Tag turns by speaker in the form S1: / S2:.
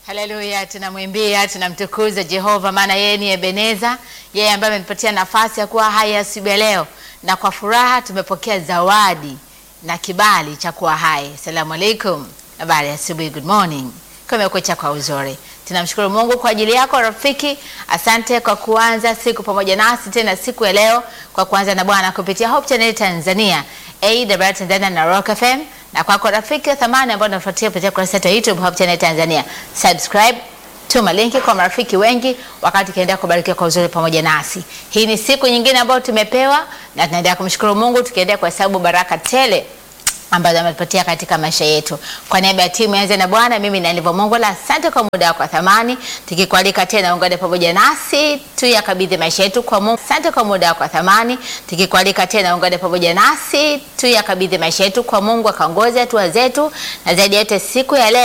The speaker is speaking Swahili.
S1: Haleluya, tunamwimbia tunamtukuza Jehova, maana yeye ni Ebeneza, yeye ambaye ametupatia nafasi ya kuwa hai asubuhi ya leo, na kwa furaha tumepokea zawadi na kibali cha kuwa hai. Asalamu alaikum, habari ya asubuhi, good morning, kumekucha kwa uzuri. Tunamshukuru Mungu kwa ajili yako rafiki. Asante kwa kuanza siku pamoja nasi tena siku ya leo, kwa kuanza na Bwana kupitia Hope Channel Tanzania, AWR Tanzania na Rock FM na kwako rafiki wa thamani ambao unafuatia kupitia kurasa yetu ya YouTube Hope Channel Tanzania, subscribe, tuma linki kwa marafiki wengi, wakati ukiendelea kubarikiwa kwa uzuri pamoja nasi. Hii ni siku nyingine ambayo tumepewa na tunaendelea kumshukuru Mungu, tukiendelea kuhesabu baraka tele ambazo ametupatia katika maisha yetu. Kwa niaba ya timu Anza na Bwana, mimi na Livo Mongola, asante kwa muda wako wa thamani, tukikualika tena ungane pamoja nasi tuyakabidhi maisha yetu kwa Mungu. Asante kwa muda wako wa thamani, tukikualika tena ungane pamoja nasi tuyakabidhi maisha yetu kwa Mungu, akaongoze hatua zetu, na zaidi ya yote siku ya leo